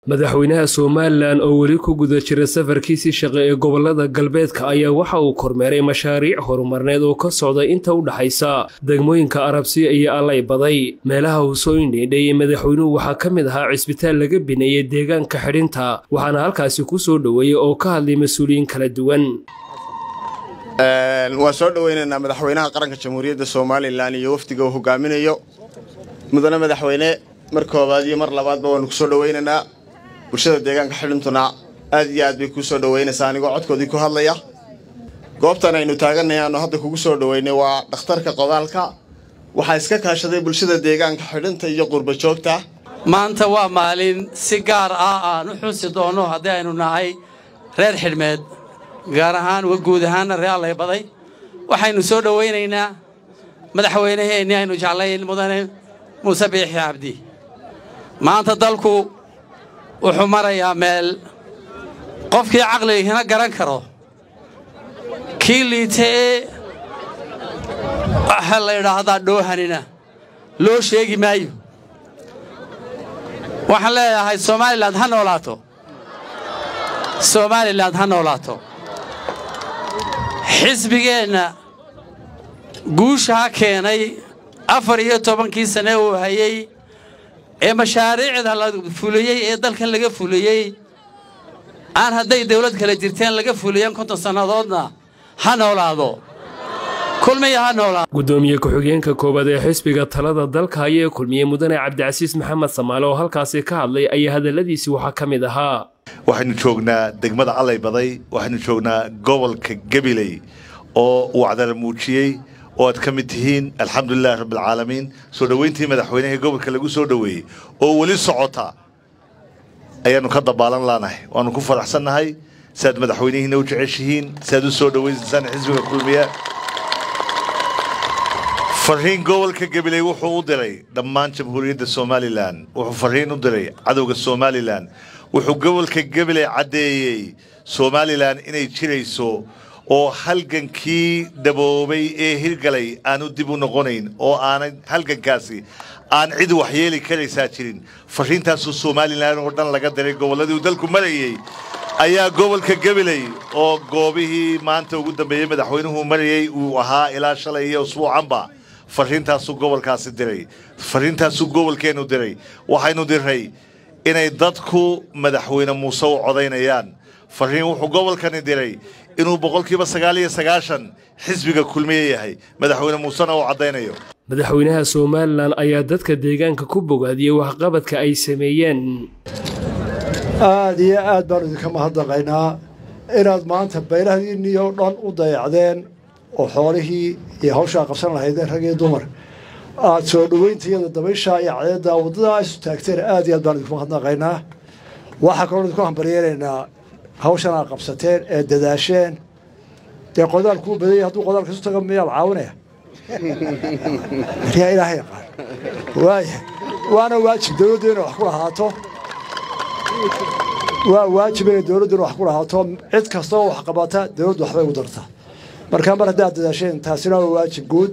madaxweynaha somalilan oo weli ku guda jira safarkiisii shaqe ee gobolada galbeedka ayaa waxa uu kormeeray mashaariic horumarneed oo ka socda inta u dhaxaysa degmooyinka arabsiya iyo allay baday meelaha uu soo indhiidhay madaxweynuhu waxaa ka mid ahaa cisbitaal laga bineeyey deegaanka xidhinta waxaana halkaasi ku soo dhoweeyey oo ka hadlay mas-uuliyiin kala duwan waan soo dhoweynaynaa madaxweynaha qaranka jamhuuriyadda somalilan iyo wafdiga uu hogaaminayo mudane madaxweyne mar koobaad iyo mar labaadba waanu ku soo dhoweynaynaa bulshada deegaanka xidhintuna aad iyo aad bay kuu soo dhoweynaysaa anigoo codkoodii ku hadlaya goobtan aynu taaganay aanu hadda kugu soo dhoweynay waa dhakhtarka qodaalka waxaa iska kaashaday bulshada deegaanka xidhinta iyo qurba joogta maanta waa maalin si gaar ah aan u xusi doonno haddii aynu nahay reer xidhmeed gaar ahaan guud ahaanna reer alleybaday waxaynu soo dhowaynaynaa madaxweynaheennii aynu jeclayn mudane muuse biixi cabdi maanta dalku wuxuu marayaa meel qofkii caqligihina garan karo kii liita ee waxaa la yidhaahdaa dhoohanina loo sheegi maayo waxaan leeyahay somalilan ha noolaato somalilan ha noolaato xisbigeenna guushaa keenay afar iyo tobankii sane uu hayey ee mashaariicda la fuliyey ee dalkan laga fuliyey aan hadday dawlad kale jirteen laga fuliyeen konton sannadoodna ha noolaado kulmiya ha noolaado gudoomiye ku-xigeenka koowaad ee xisbiga talada dalka ayee kulmiyey mudane cabdicasiis maxamed samaale oo halkaasi ka hadlay ayaa hadalladiisii waxaa ka mid ahaa waxaynu joognaa degmada allay baday waxaynu joognaa gobolka gabiley oo uu cadala muujiyey oo aad ka mid tihiin alxamdulilahi rabbialcaalamiin soo dhoweyntii madaxweynaha gobolka lagu soo dhoweeyey oo weli socota ayaannu ka dabaalan laanahay waannu ku faraxsannahay si aad madaxweynihiina u jeceshihiin si aad u soo dhowaynaysaan xisbiga kulmiya fariin gobolka gabiley wuxuu u diray dhammaan jamhuuriyadda somalilan wuxuu fariin u diray cadowga somalilan wuxuu gobolka gabiley caddeeyey somalilan inay jirayso oo halgankii dhaboobay ee hirgalay aanu dib u noqonayn oo aanay halgankaasi aan cid waxyeeli karaysaa jirin fariintaasuu somalilan oo dhan laga diray gobolladii uu dalku marayey ayaa gobolka gabiley oo goobihii maanta ugu dambeeyey madaxweynuhu marayey uu ahaa ilaa shalay iyo usbuucanba fariintaasuu gobolkaasi diray fariintaasuu gobolkeennu diray waxaynu diray inay dadku madaxweyne muuse u codaynayaan fariin wuxuu gobolkani diray inuu boqolkiiba sagaal iyo sagaashan xisbiga kulmiye yahay madaxweyne muusena uu caddaynayo madaxweynaha somalilan ayaa dadka deegaanka ku bogaadiyey waxqabadka ay sameeyeen aad iyo aad baanu idinka mahadnaqaynaa inaad maanta beylahdiinnii oo dhan u dayacdeen oo xoolihii iyo hawshaa qabsan lahaydeen rag iyo dumar aad soo dhoweyntaiyada dabayshaa iyo cadeeddaa waddadaa isu taagteen aad iyo aad baanu idinku mahadnaqaynaa waxaa kaloo idinku hambaryeenaynaa hawshan aad qabsateen ee dadaasheen dee qodaalkuu badanya hadduu qodaalka isu taga miyaa la caawinaya yaa ilaaha yaqaan waaya waana waajib dawladdu inay wax ku lahaato waa waajib inay dawladduna wax ku lahaato cid kastoo wax qabata dawladdu waxbay u dartaa markaa mar haddaad dadaasheen taasina waa waajib guud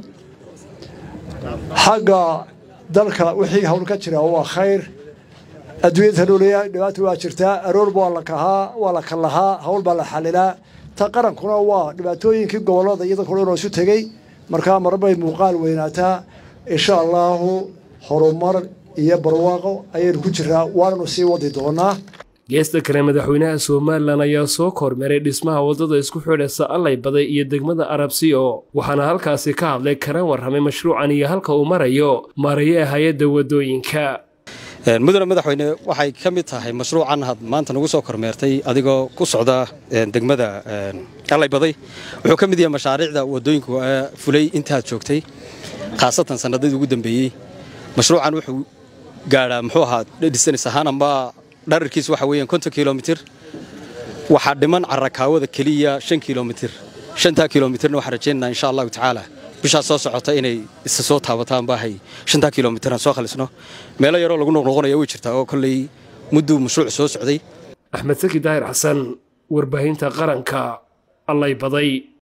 xagga dalka wixii hawl ka jira waa khayr adduunyada noolaya dhibaata waa jirtaa aroorba waa la kahaa waa la kallahaa hawl baa la xalilaa ta qarankuna waa dhibaatooyinkii gobollada iyada kule inoo isu tegey markaa marbay muuqaal weynaataa insha allaahu horumar iyo barwaaqo ayaynu ku jiraa waananu sii wadi doonaa geesta kale madaxweynaha somalilan ayaa soo kormeeray dhismaha waddada isku xidhaysa allay baday iyo degmada arabsiyo waxaana halkaasi ka hadlay kana warramay mashruucan iyo halka uu marayo maaraye hay-adda waddooyinka mudane madaxweyne waxay ka mid tahay mashruucan had maanta nagu soo kormeertay adigoo ku socda degmada allay baday wuxuu ka mid yahay mashaariicda waddooyinku fulay intaad joogtay khaasatan sannadadii ugu dambeeyey mashruucan wuxuu gaadhaa muxuu ahaa dhisanis ahaan amba dhararkiis waxa weeyaan konton kilomitir waxaa dhiman carakaawada keliya shan kilomitir shantaa kilomitirna waxaan rajaynaynaa insha allahu tacaala bishaas soo socota inay isa soo taabataan baahay shantaa kilomitir aan soo khalisno meelo yaroo lagu noqnoqonaya way jirtaa oo kolley mudduu mashruuc soo socday axmed saki daahir xasan warbaahinta qaranka allay baday